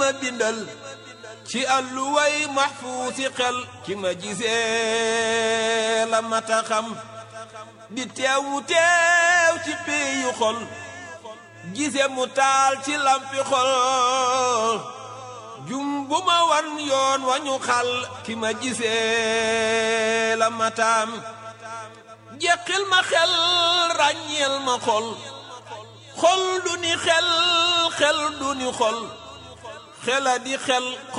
ma bindal ci àlluway maxfuusi xel ki ma gisee la mata xam di teewu teew ci péeyu xol gise mu taal ci lampi xol jum bu ma wan yoon wañu xal ki ma gisee la mataam jeqil ma xel ràññeel ma xol xol du ni xel xel du ni xol xela di xel